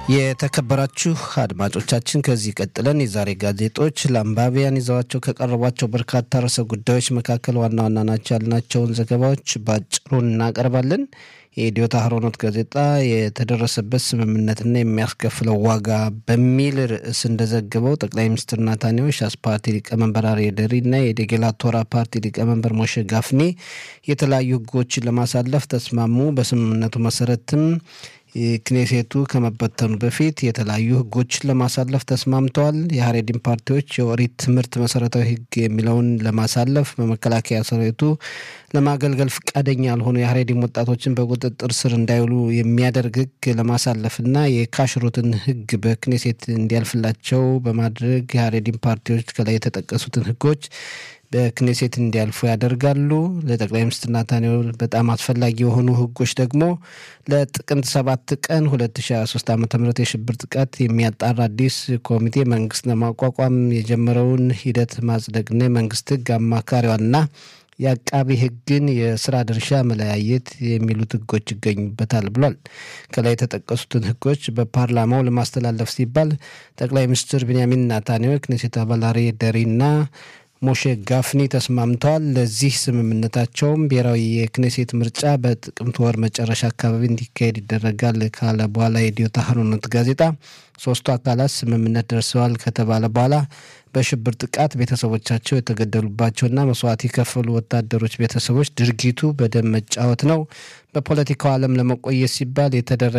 የተከበራችሁ አድማጮቻችን ከዚህ ቀጥለን የዛሬ ጋዜጦች ለአንባቢያን ይዘዋቸው ከቀረቧቸው በርካታ ርዕሰ ጉዳዮች መካከል ዋና ዋና ናቸው ያልናቸውን ዘገባዎች በአጭሩ እናቀርባለን። የኢትዮ ታህሮኖት ጋዜጣ የተደረሰበት ስምምነትና የሚያስከፍለው ዋጋ በሚል ርዕስ እንደዘገበው ጠቅላይ ሚኒስትር ናታንያሁ ሻስ ፓርቲ ሊቀመንበር አርየ ደሪ እና የዴጌላ ቶራ ፓርቲ ሊቀመንበር ሞሼ ጋፍኒ የተለያዩ ሕጎችን ለማሳለፍ ተስማሙ። በስምምነቱ መሰረትም ክኔሴቱ ከመበተኑ በፊት የተለያዩ ህጎችን ለማሳለፍ ተስማምተዋል። የሀሬዲን ፓርቲዎች የኦሪት ትምህርት መሰረታዊ ህግ የሚለውን ለማሳለፍ በመከላከያ ሰራዊቱ ለማገልገል ፈቃደኛ ያልሆኑ የሀሬዲን ወጣቶችን በቁጥጥር ስር እንዳይውሉ የሚያደርግ ህግ ለማሳለፍና የካሽሩትን ህግ በክኔሴት እንዲያልፍላቸው በማድረግ የሀሬዲን ፓርቲዎች ከላይ የተጠቀሱትን ህጎች በክኔሴት እንዲያልፉ ያደርጋሉ። ለጠቅላይ ሚኒስትር ናታንያሁ በጣም አስፈላጊ የሆኑ ህጎች ደግሞ ለጥቅምት ሰባት ቀን 2023 ዓ ም የሽብር ጥቃት የሚያጣራ አዲስ ኮሚቴ መንግስት ለማቋቋም የጀመረውን ሂደት ማጽደቅና የመንግስት ህግ አማካሪዋና የአቃቢ ህግን የስራ ድርሻ መለያየት የሚሉት ህጎች ይገኙበታል ብሏል። ከላይ የተጠቀሱትን ህጎች በፓርላማው ለማስተላለፍ ሲባል ጠቅላይ ሚኒስትር ቢንያሚን ናታንያሁ የክኔሴት አባል አርየ ደሪና ሞሼ ጋፍኒ ተስማምተዋል። ለዚህ ስምምነታቸውም ብሔራዊ የክኔሴት ምርጫ በጥቅምት ወር መጨረሻ አካባቢ እንዲካሄድ ይደረጋል ካለ በኋላ የኢትዮ ታህሮኖት ጋዜጣ ሶስቱ አካላት ስምምነት ደርሰዋል ከተባለ በኋላ በሽብር ጥቃት ቤተሰቦቻቸው የተገደሉባቸውና መስዋዕት የከፈሉ ወታደሮች ቤተሰቦች ድርጊቱ በደም መጫወት ነው፣ በፖለቲካው ዓለም ለመቆየት ሲባል የተደረገ